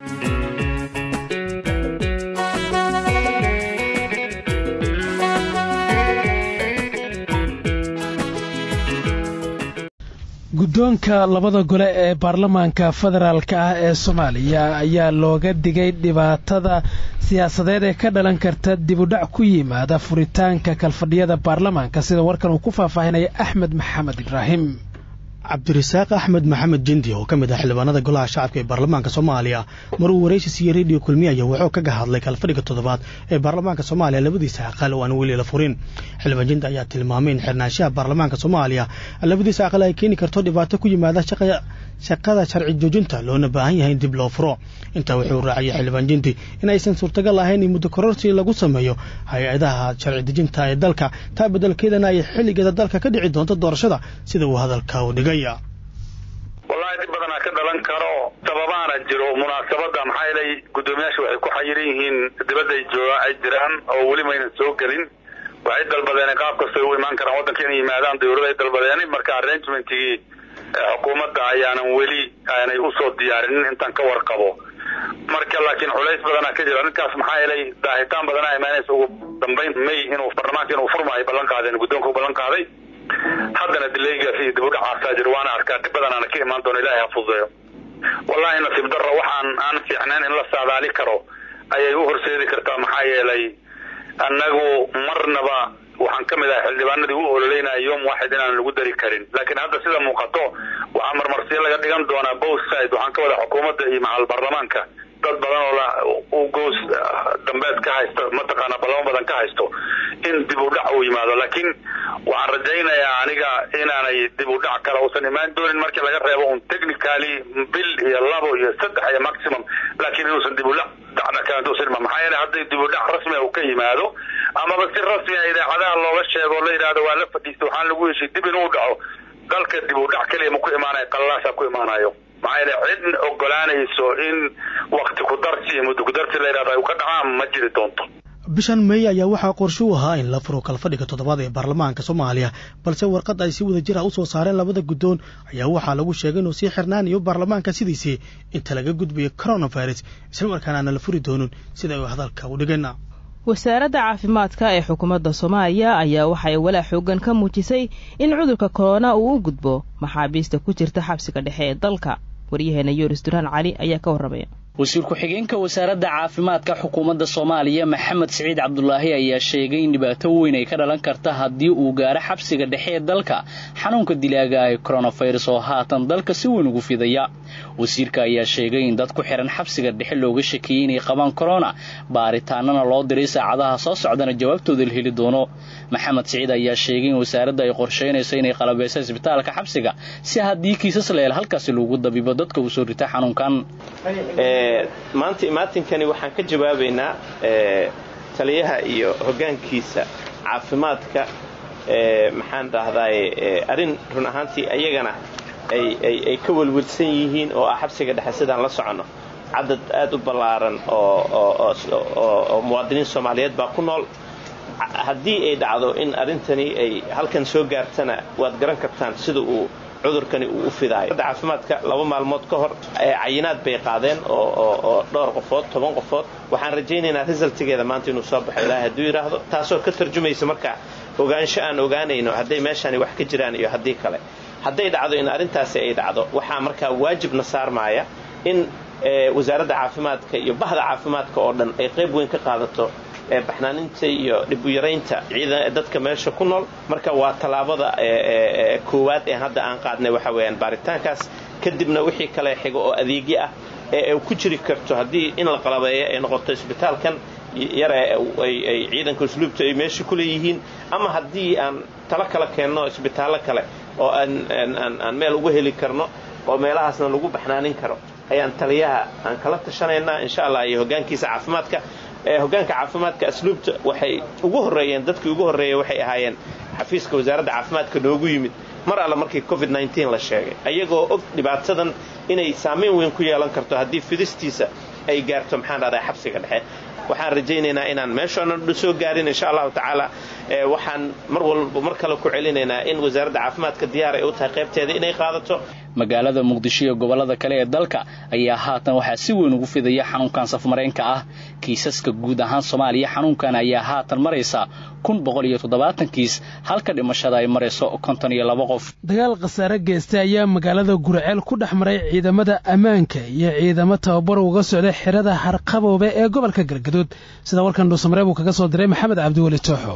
guddoonka labada gole ee baarlamaanka federaalk ah ee soomaaliya ayaa looga digay dhibaatada siyaasadeed ee ka dhalan karta dibudhac ku yimaada furitaanka kalfadhiyada baarlamaanka sida warkan uu ku faahfaahinaya axmed maxamed ibraahim cabdirasaaq axmed maxamed jendi oo ka mid ah xildhibaanada golaha shacabka ee baarlamaanka soomaaliya maruu waraysi siiyey rediyo kulmiyaya wuxuu kaga hadlay kalfadhiga toddobaad ee baarlamaanka soomaaliya labadiisa aqal oo aan weli la furin xildhibaan jendi ayaa tilmaamay in xirnaanshaha baarlamaanka soomaaliya labadiisa aqal ay keeni karto dhibaato ku yimaada shaqada sharci joojinta loona baahan yahay in dib loo furo intaa wuxuu raaciyay xildhibaan jendi in aysan suurtagal ahayn in muddo kororsi lagu sameeyo hay-adaha sharci dejinta ee dalka taa beddelkeedana ay xilligeeda dalka ka dhici doonto doorashada sida uu hadalka u dhigay wallahi dib badanaa ka dhalan karo sababaana jiro munaasabadda maxaa yeelay guddoomiyaasha waxay ku xayiran yihiin dibadday jooga ay jiraan oo weli maynan soo gelin waxay dalbadeen qaab kastay u imaan karaan waddanka inay yimaadaan dawlada ay dalbadeen marka arrangementigii xukuumadda ayaanan weli aanay usoo diyaarinin intaan ka warqabo marka laakiin culays badanaa ka jira arrinkaas maxaa yeelay daahitaan badanaa imaanaysa ugu dambayn may inuu baarlamaanka inuu furmaayo ballan qaadeen guddoonka u ballan qaaday haddana dilaygaas iyo dib u dhacaasaa jir waana arkaa dhib badanaana ka imaan doono ilaahay ha fududeeyo wallahi nasiib darro waxaan aan fiicnayn in la saadaali karo ayay u horseedi kartaa maxaa yeelay annagu marnaba waxaan ka mid ahay xildhibaanadii u ololeynaya yom waxid inaan lagu dari karin laakiin hadda sida muuqato waxaa marmarsiyo laga dhigan doonaa both side waxaan ka wada xukuumadda iyo macal baarlamaanka dad badan oo u goos dambeed ka haysto mataqaana ballamo badan ka haysto in dib u dhac uu yimaado laakiin waxaan rajaynayaa aniga inaanay dib u dhac kale uusan imaan doonin markii laga reebo un technically bil iyo labo iyo saddex iyo maximum laakiin inuusan dib u dhac dhacna kalantuusan imaan maxaa yeelay hadday dib u dhac rasmi uu ka yimaado amaba si rasmi a idaacadaha looga sheego o la yidhahdo waa la fadhiistay waxaan lagu heshay dib inuu dhaco dalka dib u dhac keliya ma ku imaanayo qallaasa ku imaanayo maxaa yeele cid ogolaanayso in wakti ku darsi iyo muddo ku darsi la yidhahdo ay ka dhacaan ma jiri doonto bishan meey ayaa waxaa qorshe u ahaa in la furo kalfadhiga toddobaad ee baarlamaanka soomaaliya balse warqad ay si wada jir ah usoo saareen labada guddoon ayaa waxaa lagu sheegay inuu sii xirnaanayo baarlamaanka sidiisii inta laga gudbayo coronavirus islamarkaana aana la furi doonin sida uu hadalka u dhigeen wasaaradda caafimaadka ee xukuumadda soomaaliya ayaa waxay walaa xoogan ka muujisay in cudurka korona uu u gudbo maxaabiista ku jirta xabsiga dhexe ee dalka waryaheena yoris duraan cali ayaa ka warramaya wasiir ku-xigeenka wasaaradda caafimaadka xukuumadda soomaaliya maxamed siciid cabdulaahi ayaa sheegay in dhibaato weyn ay ka dhalan karta haddii uu gaaro xabsiga dhexe ee dalka xanuunka dilaaga ee koronafirus oo haatan dalka si weyn ugu fidaya wasiirka ayaa sheegay in dad ku xihan xabsiga dhexe looga shakiyey inay qabaan korona baaritaanana loo diray saacadaha soo socdana jawaabtooda la heli doono maxamed siciid ayaa sheegay in wasaaradda ay qorshaynayso inay qalabeyso isbitaalka xabsiga si haddii kiisas leel halkaasi lagu dabibo dadka uu soo rita xanuunkan maanta imaatinkani waxaan ka jawaabaynaa taliyaha iyo hoggaankiisa caafimaadka maxaan dhahdaay arrin run ahaantii ayagana ay ka welwelsan yihiin oo ah xabsiga dhexe sidaan la soconno cadad aad u ballaaran oo muwaadiniin soomaaliyeed baa ku nool haddii ay dhacdo in arrintani ay halkan soo gaartana waad garan kartaan sida uu cudurkani uu u fidaayo caafimaadka laba maalmood ka hor cayinaad bay qaadeen oo dhowr qofood toban qofood waxaan rajaynaynaa resultigeeda maanta inuu soo baxo ilaahay hadduu yidhaahdo taasoo ka tarjumaysa marka ogaansho aan ogaanayno hadday meeshani wax ka jiraan iyo haddii kale hadday dhacdo in arrintaasi ay dhacdo waxaa markaa waajibna saarmaaya in wasaaradda caafimaadka iyo bahda caafimaadka oo dhan ay qayb weyn ka qaadato baxnaaninta iyo dhib u yaraynta dadka meesha ku nool marka waa tallaabada koowaad ee hadda aan qaadnay waxa weeyaan baaritaankaas kadibna wixii kale xigo oo adeegyo ah ee ku jiri karto haddii in la qalabeeyo ay noqoto isbitaalkan yare ay ciidanka usluubta ay meesha ku leeyihiin ama haddii aan talo kala keenno isbitaallo kale oo aan meel uga heli karno oo meelahaasna lagu baxnaanin karo ayaan taliyaha aan kala tashanaynaa insha allah iyo hoggaankiisa caafimaadka hoggaanka caafimaadka asluubta waxay ugu horreeyeen dadkii ugu horreeya waxay ahaayeen xafiiska wasaaradda caafimaadka noogu yimid mar alle markii covid la sheegay ayagoo og dhibaatadan inay saamayn weyn ku yeelan karto haddii fidistiisa ay gaarto maxaan dhahdaa xabsiga dhexe waxaan rajaynaynaa inaan meeshoonan soo gaarin insha allahu tacaala waxaan mar walba mar kale ku celinaynaa in wasaaradda caafimaadka diyaar ay u tahay qaybteeda inay qaadato magaalada muqdisho iyo gobollada kale ee dalka ayaa haatan waxaa si weyn ugu fidaya xanuunkan safmareenka ah kiisaska guud ahaan soomaaliya xanuunkan ayaa haatan maraysa kun boqol iyo toddobaatan kiis halka dhimashada ay marayso konton iyo laba qof dagaal khasaare geystay ayaa magaalada gurceel ku dhex maray ciidamada ammaanka iyo ciidamo tababar uga socday xerada harqaboobe ee gobolka galgaduud sida warkan dhuusamareeb uu kaga soo diray maxamed cabdiweli tooxo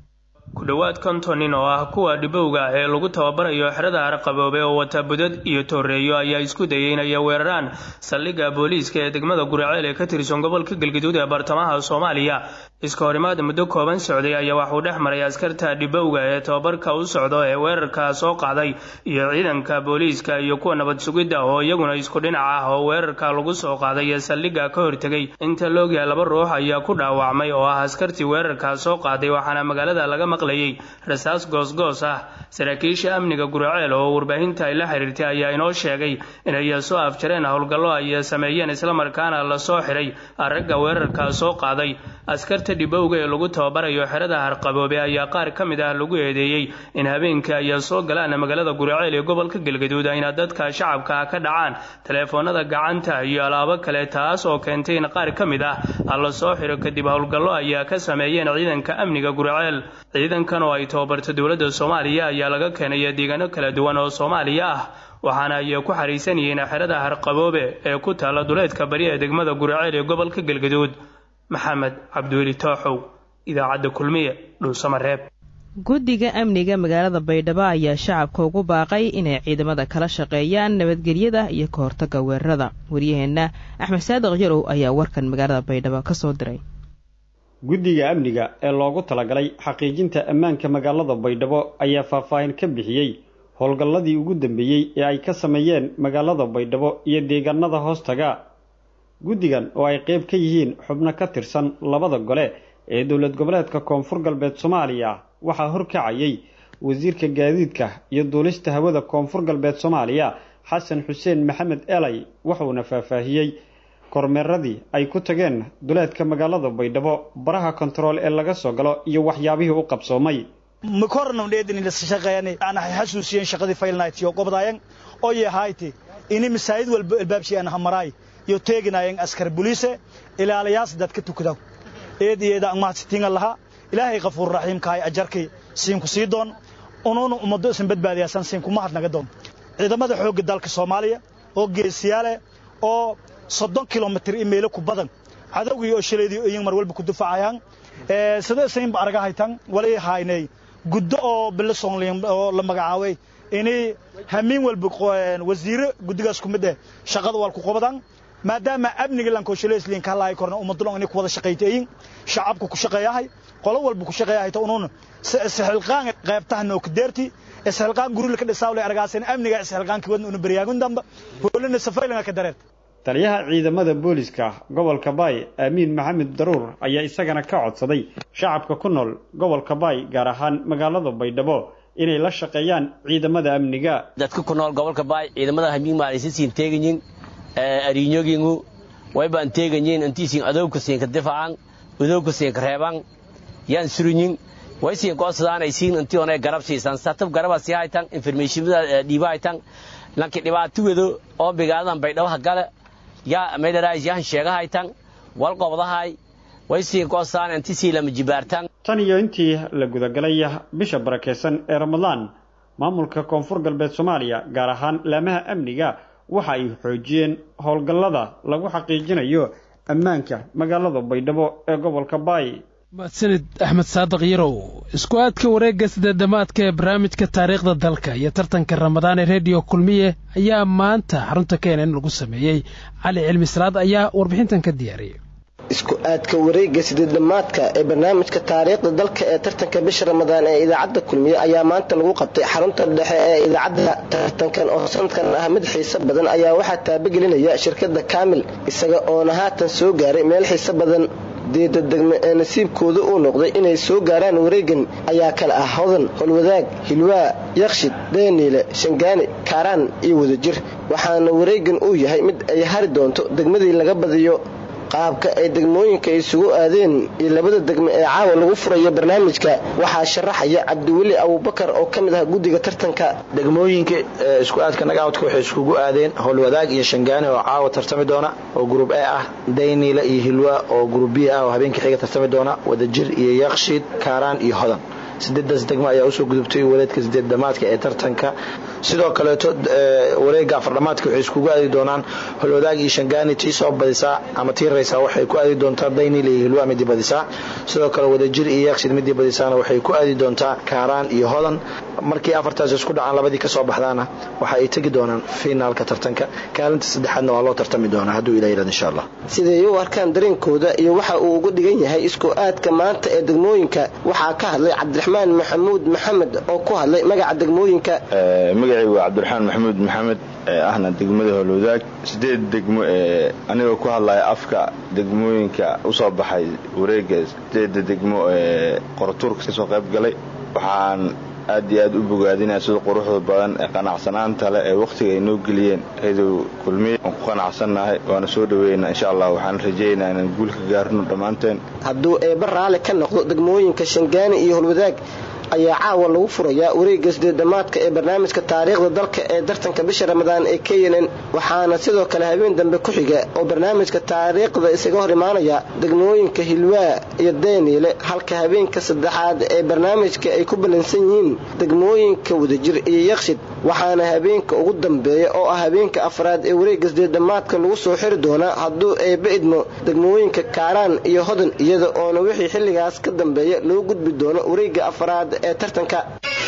ku dhowaad konton nin oo ah kuwa dhibowga ah ee lagu tababarayo xerada harqaboobe oo wata budad iyo tooreeyo ayaa isku dayay inay weeraraan saldhigga booliiska ee degmada guriceel ee ka tirsan gobolka galgaduud ee bartamaha soomaaliya iska horimaad muddo kooban socday ayaa waxuu dhex maray askarta dhibowga ee tababarka u socdo ee weerarka soo qaaday iyo ciidanka booliiska iyo kuwa nabad sugidda oo iyaguna isku dhinac ah oo weerarka lagu soo qaaday ee saldhigga ka hortegay inta loogyaha laba ruux ayaa ku dhaawacmay oo ah askartii weerarka soo qaaday waxaana magaalada laga maqlayay rasaas goosgoos ah saraakiisha amniga guriceel oo warbaahinta ay la xiriirtay ayaa inoo sheegay inay soo afjareen howlgallo ay sameeyeen islamarkaana lasoo xiray ragga weerarka soo qaaday askarta dhibowga ee lagu tababarayo xerada harqaboobe ayaa qaar ka mid ah lagu eedeeyey in habeenkii ay soo galaan magaalada guriceel ee gobolka galgaduud ayna dadka shacabka ka dhacaan taleefoonada gacanta iyo alaabo kale taas oo keentay in qaar ka mid ah la soo xiro kadib howlgallo ayaa ka sameeyeen ciidanka amniga guriceel ciidankan oo ay tababarto dowladda soomaaliya ayaa laga keenaya deegaano kala duwan oo soomaaliya ah waxaana ay ku xariisan yihiin xerada harqaboobe ee ku taalla duleedka bari ee degmada guriceel ee gobolka galgaduud maxamed cabdiweli tooxow idaacadda kulmiye dhuusamareeb guddiga amniga magaalada baydhabo ayaa shacabka ugu baaqay inay ciidamada kala shaqeeyaan nabadgelyada iyo ka hortagga weerarada waryaheenna axmed saadiq yarow ayaa warkan magaalada baydhabo ka soo diray guddiga amniga ee loogu talagalay xaqiijinta ammaanka magaalada baydhabo ayaa faahfaahin ka bixiyey howlgalladii ugu dambeeyey ee ay ka sameeyeen magaalada baydhabo iyo deegaanada hoostaga guddigan oo ay qayb ka yihiin xubno ka tirsan labada gole ee dowlad goboleedka koonfur galbeed soomaaliya waxaa horkacayay wasiirka gaadiidka iyo duulista hawada koonfur galbeed soomaaliya xasan xuseen maxamed elay wuxuuna faahfaahiyey kormeeradii ay ku tageen duleedka magaalada baydhabo baraha kontarool ee laga soo galo iyo waxyaabihii u qabsoomay xasuusiyeen shaqadii faylnayt iyo gobdayan oo yahayti ini masaajid walba albaabshiyan hamaraay iyo teeginayan askar buliise ilaalayaas dadka tukadaw eed iyada angmahadsitinga laha ilaahay qafuur raxiimkahay ajarkii siinku sii doon unuuna ummado isan badbaadiyaasan siinku mahad naga doon ciidamada xoogga dalka soomaaliya oo geesiyaale oo soddon kilomitir i meelo ku badan cadowgii oo shilaydii iyin mar walba ku dufacayaan sida isaynba araga haytan walay haynay guddo oo bilisonlin oo la magacaabay inay hamiin walba wasiire guddigaas ku mid eh shaqada wal ku qabadaan maadaama amniga lankooshaleesliin ka laay korna ummadulon inay ku wada shaqaytayin shacabka ku shaqeeyahay qolo walba ku shaqeeyahay ta unuuna isxilqaan qaybtaha nookadeerti isxilqaan gurila ka dhisaawle argaasan amniga isxilqaanki wadna una baryaagun damba hoolina safaylinga ka dareer taliyaha ciidamada booliska gobolka baay aamiin maxamed daruur ayaa isagana ka codsaday shacabka ku nool gobolka baay gaar ahaan magaalada baydhabo inay la shaqeeyaan ciidamada amniga dadka ku nool gobolka baay ciidamada hamiin maalisiin teeganyin ariinyogingu waybaan teeganyin intiisiin adowka siinka difacan udowka siinka reeban yaan surinyin way siin koosadaanaysiin intii onay garab siisan satab garaba sii haytan informationada dhiiba haytan lanki dhibaatawado oo bigaadadan baydhabaha gale yaa maydharaais yahan sheega haytan wal qobdahay way siin koosaan intisii lama jibaartan tan iyo intii la gudagalay bisha barakeysan ee ramadaan maamulka koonfur galbeed soomaaliya gaar ahaan laamaha amniga waxa ay xoojiyeen howlgallada lagu xaqiijinayo ammaanka magaalada baydhabo ee gobolka baay mahadsanid axmed saadiq yarow isku aadka wareegga sideedamaadka ee barnaamijka taariikhda dalka iyo tartanka ramadaan ee rediyo kulmiye ayaa maanta xarunta keenan lagu sameeyey cali cilmi salaad ayaa warbixintan ka diyaariyey isku aadka wareegga sideedamaadka ee barnaamijka taariikhda dalka ee tartanka bisha ramadaan ee idaacadda kulmiye ayaa maanta lagu qabtay xarunta dhexe ee idaacadda tartankan oo sanadkan ah mid xiiso badan ayaa waxaa taabagelinaya shirkadda kaamil isaga oona haatan soo gaaray meel xiiso badan deeda degme ee nasiibkooda uu noqday inay soo gaaraan wareegan ayaa kale ah hodan holwadaag hilwaa yakshid dheeniile shangaani kaaraan iyo wadajir waxaana wareegan uu yahay mid ay hari doonto degmadii laga badiyo qaabka ay degmooyinka isugu aadeen iyo labada degmo ee caawa lagu furayo barnaamijka waxaa sharaxaya cabdiweli abubakar oo ka mid ah guddiga tartanka degmooyinka isku aadka nagaawdka waxay iskugu aadeen howlwadaag iyo shangaani oo caawa tartami doona oo gruub e ah dayniila iyo hilwa oo gruub b ah oo habeenkii xiga tartami doona wadajir iyo yakshiid kaaraan iyo hodan sideedaas degmo ayaa usoo gudubtay wareedka sideed dhamaadka ee tartanka sidoo kaleeto wareega afardhamaadka waxay iskugu aadi doonaan holwadaag iyo shangaani tii soo badisaa ama tii raysaa waxay ku aadi doontaa daynil iyo hilwa midii badisaa sidoo kale wadajir iyo yaaqshid midii badisaana waxay ku aadi doontaa kaaraan iyo hodan markii afartaas isku dhacaan labadii kasoo baxdaana waxa ay tegi doonaan finaalka tartanka kaalinta saddexaadna waa loo tartami doonaa hadduu ila yirahdo insha allah siday u arkaan dareenkooda iyo waxa uu uga dhigan yahay isku aadka maanta ee degmooyinka waxaa ka hadlay cabdiraxmaan maxamuud maxamed oo ku hadlay magaca degmooyinka magacaygu waa cabdiraxmaan maxamuud maxamed ee ahna degmada howlwadaag sideed degmo ee anigoo ku hadlaya afka degmooyinka usoo baxay wareega sideeda degmo ee qoratuurka kasoo qayb galay waxaan aad iyo aad u bogaadinaya sida quruxda badan ee qanacsanaanta leh ee wakhtiga ay noo geliyeen haydow kulmiye waan ku qanacsannahay waana soo dhaweynaa insha allah waxaan rajaynayaa inaan guul ka gaarno dhammaanteen hadduu eebba raalli ka noqdo degmooyinka shangaani iyo holwadaag ayaa caawa lagu furayaa wareegga sideed dhammaadka ee barnaamijka taariikhda dalka ee tartanka bisha ramadaan ee knn waxaana sidoo kale habeen dambe ku xiga oo barnaamijka taariikhda isaga hor imaanaya degmooyinka hilwaa iyo dayniile halka habeenka saddexaad ee barnaamijka ay ku ballansan yihiin degmooyinka wadajir iyo yakshid waxaana habeenka ugu dambeeya oo ah habeenka afraad ee wareegga sideed dhammaadka lagu soo xiri doonaa hadduu eebba idmo degmooyinka kaaraan iyo hodan iyada oona wixii xilligaas ka dambeeya loo gudbi doono wareegga afraad ee tartanka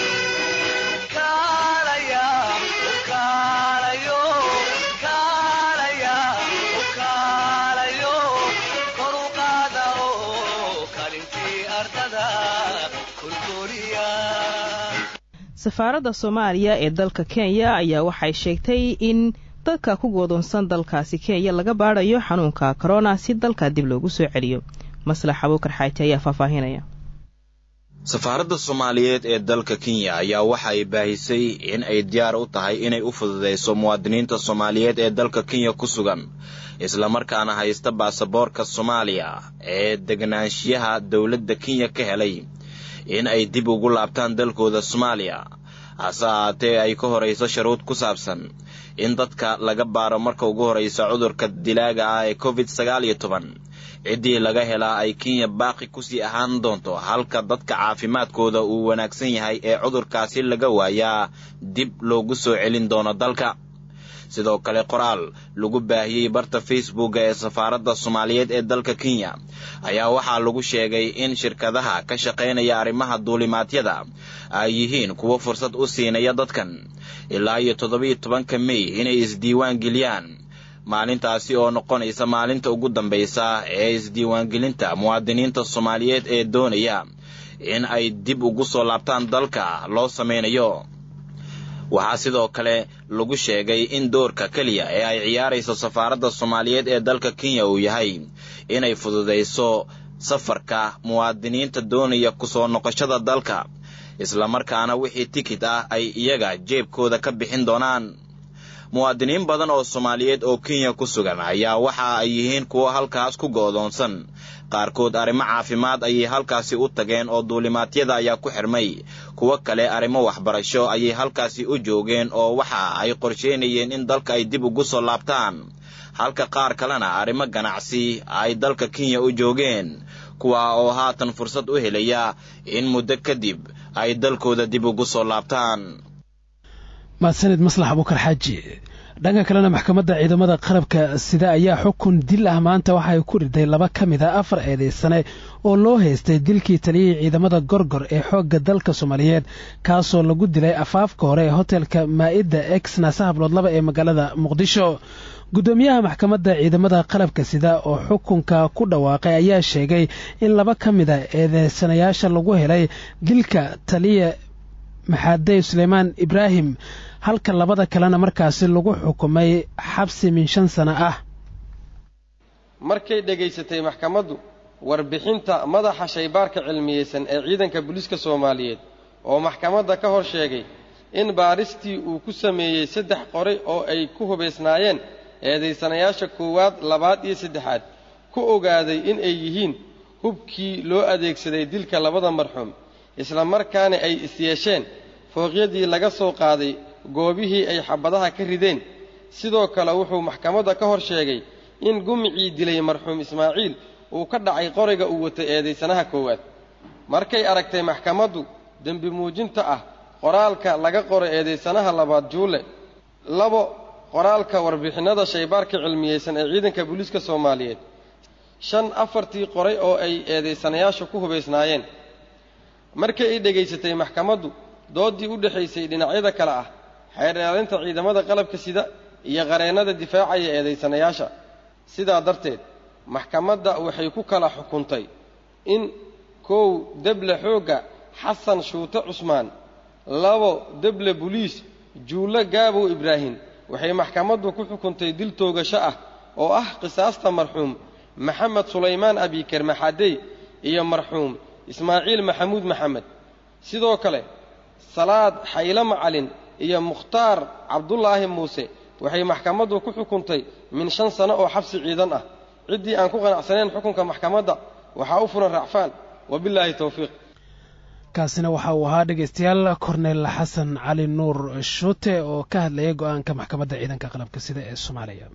safaaradda soomaaliya ee dalka kenya ayaa waxay sheegtay in dadka ku goodoonsan dalkaasi kenya laga baadhayo xanuunka korona si dalka dib loogu soo celiyo maslax abuukar xaaji ayaa faahfaahinaya safaaradda soomaaliyeed ee dalka kenya ayaa waxa ay baahisay in ay diyaar u tahay inay u fududayso muwaadiniinta soomaaliyeed ee dalka kenya ku sugan islamarkaana haysta baasaboorka soomaaliya ee deganaanshiyaha dowladda kenya ka helay in ay dib ugu laabtaan dalkooda soomaaliya hase ahaatee ay ka horayso sharuud ku saabsan in dadka laga baaro marka ugu horraysa cudurka dilaaga ah ee covid sagaal iyo toban ciddii laga helaa ay kenya baaqi kusii ahaan doonto halka dadka caafimaadkooda uu wanaagsan yahay ee cudurkaasi laga waayaa dib loogu soo celin doono dalka sidoo kale qoraal lagu baahiyey barta facebooka ee safaaradda soomaaliyeed ee dalka kenya ayaa waxaa lagu sheegay in shirkadaha ka shaqaynaya arrimaha duulimaadyada ay yihiin kuwo fursad u siinaya dadkan ilaa iyo toddobiyo tobanka mey inay isdiiwaan geliyaan maalintaasi oo noqonaysa maalinta ugu dambaysa ee isdiiwaangelinta muwaadiniinta soomaaliyeed ee doonaya in ay dib ugu soo laabtaan dalka loo samaynayo waxaa sidoo kale lagu sheegay in doorka keliya ee ay ciyaarayso safaaradda soomaaliyeed ee dalka kenya uu yahay inay fududayso safarka muwaadiniinta doonaya kusoo noqoshada dalka islamarkaana wixii tikid ah ay iyaga jeebkooda ka bixin doonaan muwaadiniin badan oo soomaaliyeed oo kenya ku sugan ayaa waxa ay yihiin kuwo halkaas ku go'doonsan qaarkood arrimo caafimaad ayay halkaasi u tageen oo duulimaadyada ayaa ku xirmay kuwo kale arrimo waxbarasho ayay halkaasi u joogeen oo waxa ay qorsheynayeen in dalka ay dib ugu soo laabtaan halka qaar kalena arrimo ganacsi ay dalka kenya u joogeen kuwa oo haatan fursad u helaya in muddo kadib ay dalkooda dib ugu soo laabtaan mahadsanid maslax abuukar xaaji dhanka kalena maxkamadda ciidamada qalabka sida ayaa xukun dil ah maanta waxa ay ku riday laba ka mid a afar eedaysane oo loo haystay dilkii taliyihii ciidamada gorgor ee xoogga dalka soomaaliyeed kaasoo lagu dilay afaafka hore ee hotelka maa'idda ex naasahablood laba ee magaalada muqdisho guddoomiyaha maxkamadda ciidamada qalabka sida oo xukunka ku dhawaaqay ayaa sheegay in laba ka mid a eedeysanayaasha lagu helay dilka taliya maxaadey suleymaan ibraahim halka labada kalena markaasi lagu xukumay xabsi min shan sano ah markay dhegaysatay maxkamaddu warbixinta madaxa shaybaarka cilmiyeysan ee ciidanka booliiska soomaaliyeed oo maxkamadda ka hor sheegay in baaristii uu ku sameeyey saddex qoray oo ay ku hubaysnaayeen eedaysanayaasha koowaad labaad iyo saddexaad ku ogaaday in ay yihiin hubkii loo adeegsaday dilka labada marxuum isla markaana ay isyeesheen fooqyadii laga soo qaaday goobihii ay xabadaha ka rideen sidoo kale wuxuu maxkamadda ka hor sheegay in gumicii dilay marxuum ismaaciil uu ka dhacay qoriga uu watay eedaysanaha koowaad markay aragtay maxkamaddu dembi muujinta ah qoraalka laga qoray eedaysanaha labaad juule labo qoraalka warbixinnada shaybaarka cilmiyeysan ee ciidanka booliiska soomaaliyeed shan afartii qoray oo ay eedaysanayaashu ku hubaysnaayeen markii ay dhegaysatay maxkamaddu dooddii u dhexaysay dhinacyada kale ah xeer ilaalinta ciidamada qalabka sida iyo qareennada difaacaya eedaysanayaasha sidaa darteed maxkamadda waxay ku kala xukuntay in kow deble xoogga xasan shuute cusmaan labo deble buliis juulle gaabow ibraahim waxay maxkamaddu ku xukuntay dil toogasho ah oo ah qisaasta marxuum maxamed sulaymaan abiker maxadey iyo marxuum ismaaciil maxamuud maxamed sidoo kale salaad xaylo macalin iyo mukhtaar cabdulaahi muuse waxay maxkamaddu ku xukuntay min shan sano oo xabsi ciidan ah ciddii aan ku qanacsanayn xukunka maxkamadda waxaa u furan racfaan wabilaahi towfiiq kaasina waxa uu ahaa dhegeystayaal korneel xasan cali nuur shuute oo ka hadlayay go-aanka maxkamadda ciidanka qalabka sida ee soomaaliya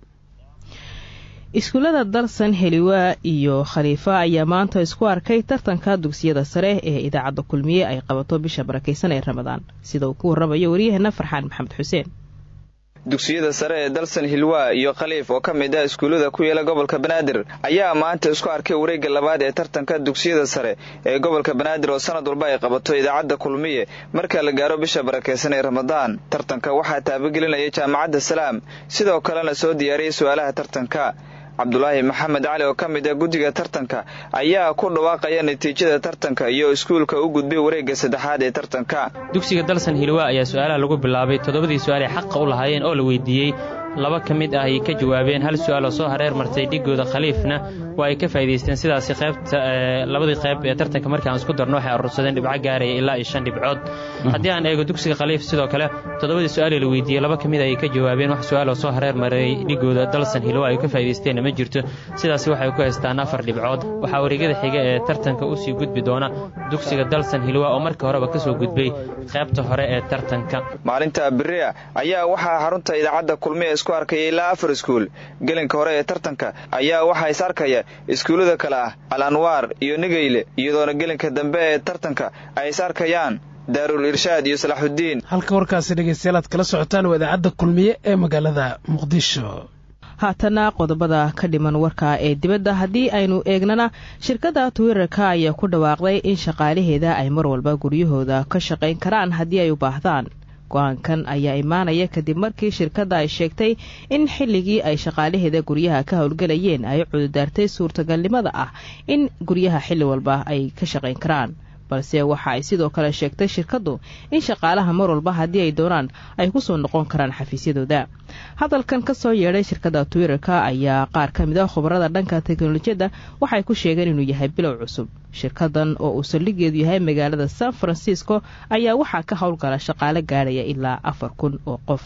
iskuullada dalsan heliwaa iyo khaliifa ayaa maanta isku arkay tartanka dugsiyada sare ee idaacadda kulmiye ay qabato bisha barakaysan ee ramadaan sida uu ku warramayo waryaheena farxaan maxamed xuseen dugsiyada sare ee dalsan hilwaa iyo khaliif oo ka mid ah iskuullada ku yaela gobolka banaadir ayaa maanta isku arkay wareegga labaad ee tartanka dugsiyada sare ee gobolka banaadir oo sanad walba ay qabato idaacadda kulmiye marka la gaaro bisha barakaysan ee ramadaan tartanka waxaa taabagelinaya jaamacadda salaam sidoo kalena soo diyaariyay su-aalaha tartanka cabdulaahi maxamed cali oo ka mid ah guddiga tartanka ayaa ku dhawaaqaya natiijada tartanka iyo iskuulka u gudbay wareegga saddexaad ee tartanka dugsiga dalsan hilwa ayaa su-aalaha lagu bilaabay toddobadii su-aal ay xaqa u lahaayeen oo la weydiiyey laba ka mid ah ay ka jawaabeen hal su-aal oo soo hareer martay dhigooda khaliifna waa ay ka faa'idaysteen sidaasi qaybta labadii qayb ee tartanka markii aan isku darno waxay arursadeen dhibco gaaraya ilaa iyo shan dhibcood haddii aan eego dugsiga khaliif sidoo kale toddobadii su-aal ee la weydiiyey laba ka mid ah ay ka jawaabeen wax su-aal oo soo hareer maray dhigooda dalsan hilwa ay ka faa'idaysteenna ma jirto sidaasi waxay ku haystaan afar dhibcood waxaa wareegyada xiga ee tartanka u sii gudbi doona dugsiga dalsan hilwa oo markii horeba ka soo gudbay qaybta hore ee tartanka maalinta beriya ayaa waxaa xarunta idaacadda kulmiye isku arkaya ilaa afar iskuul gelinka hore ee tartanka ayaa waxaa is arkaya iskuullada kale ah al anwaar iyo nigeyle iyadoona gelinka dambe ee tartanka ay is arkayaan daarul irshaad iyo salaaxuddiin halka warkaasi dhegeystayaal aad kala socotaan waa idaacadda kulmiye ee magaalada muqdisho haatana qodobada ka dhiman warka ee dibadda haddii aynu eegnana shirkadda twitter-ka ayaa ku dhawaaqday in shaqaalaheeda ay mar walba guryahooda ka shaqayn karaan haddii ay u baahdaan go-aankan ayaa imaanaya kadib markii shirkadda ay sheegtay in xilligii ay shaqaalaheeda guryaha ka howlgelayeen ay cududaartay suurtagalnimada ah in guryaha xilli walba ay ka shaqayn karaan balse waxa ay sidoo kale sheegtay shirkaddu in shaqaalaha mar walba haddii ay doonaan ay kusoo noqon karaan xafiisyadooda hadalkan ka soo yeedhay shirkadda twitter-ka ayaa qaar ka mid ah khubarada dhanka teknolojiyadda waxay ku sheegeen inuu yahay bilow cusub shirkadan oo uu saldhigeedu yahay magaalada san francisco ayaa waxaa ka howlgala shaqaale gaadhaya ilaa afar kun oo qof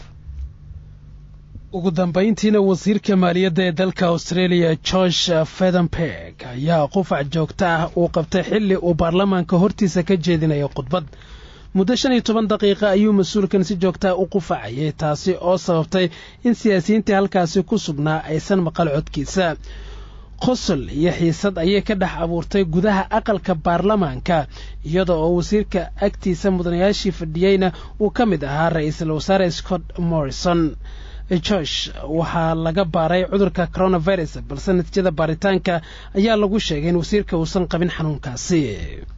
ugu dambayntiina wasiirka maaliyadda ee dalka australia george fedenberg ayaa qufac joogto ah uu qabtay xilli uu baarlamaanka hortiisa ka jeedinayo khudbad muddo shan iyo toban daqiiqa ayuu mas-uulkan si joogtaa u qufacayay taasi oo sababtay in siyaasiyiintii halkaasi ku sugnaa aysan maqal codkiisa qosol iyo xiisad ayay ka dhex abuurtay gudaha aqalka baarlamaanka iyada oo wasiirka agtiisa mudanayaashii fadhiyeyna uu ka mid ahaa ra-iisul wasaare scott morrison george waxaa laga baaray cudurka coronavirus balse natiijada baaritaanka ayaa lagu sheegay in wasiirka uusan qabin xanuunkaasi